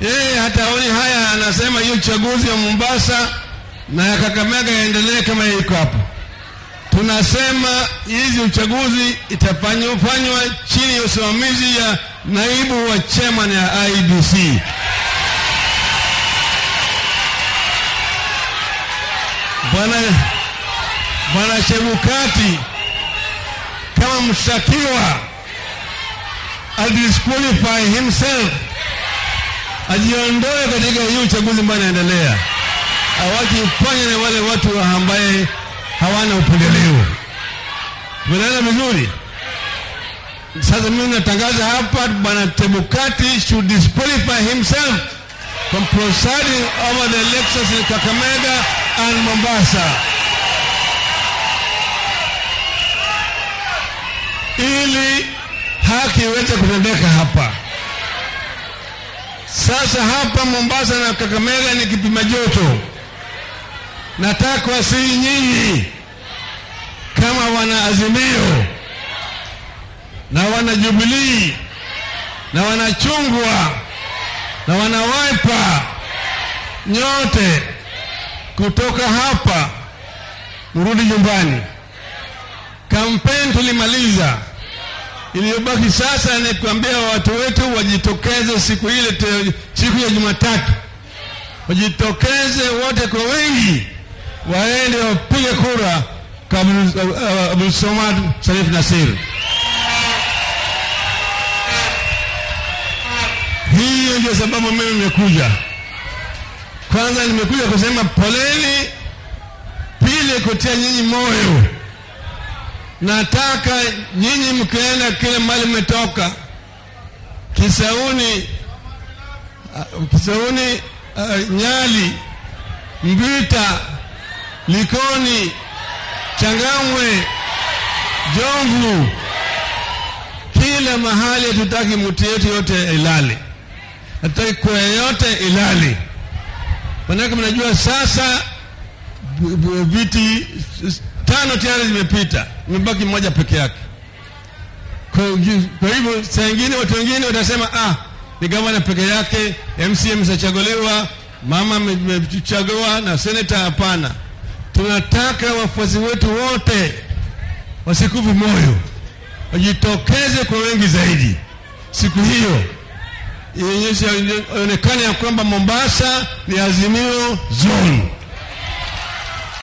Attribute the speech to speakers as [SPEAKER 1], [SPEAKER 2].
[SPEAKER 1] yeye hataoni haya, anasema hiyo uchaguzi wa Mombasa na ya Kakamega yaendelee kama iko hapo. Tunasema hizi uchaguzi itafanywa fanywa chini ya usimamizi ya naibu wa chairman ya IBC. Bwana Bwana Chebukati kama mshtakiwa adisqualify himself, ajiondoe katika hii uchaguzi ambayo inaendelea, awache ufanye na wale watu ambaye hawana upendeleo. Tumeelewana vizuri? Sasa mimi natangaza hapa, bwana Chebukati should disqualify himself from presiding over the elections in Kakamega and Mombasa. ili haki iweze kutendeka hapa. Sasa hapa Mombasa na Kakamega ni kipima joto. Nataka wasii nyinyi kama wana Azimio na wana Jubilii na wana Chungwa na wana Wiper, nyote kutoka hapa mrudi nyumbani. Kampeni tulimaliza, iliyobaki sasa ni kuambia watu wetu wajitokeze siku ile te, siku ya Jumatatu, wajitokeze wote kwa wengi, waende wapige kura kwa Abdulsomad Sharif Nasir. Hiyo ndio sababu mimi nimekuja. Kwanza nimekuja kusema poleni, pili kutia nyinyi moyo nataka nyinyi mkienda kile mali mmetoka Kisauni, uh, Kisauni, uh, Nyali, Mbita, Likoni, Changamwe, Jomvu, kila mahali. Hatutaki mtu yetu yote ilale, hatutaki kwa yote ilale. Manake mnajua sasa viti tano tayari zimepita, imebaki mmoja peke yake. Kwa hivyo saa ingine watu wengine watasema ah, ni gavana peke yake, MCA msachaguliwa, mama amechagua na seneta. Hapana, tunataka wafuasi wetu wote wasikufe moyo, wajitokeze kwa wengi zaidi siku hiyo, ionyeshe, ionekane ya kwamba Mombasa ni Azimio zone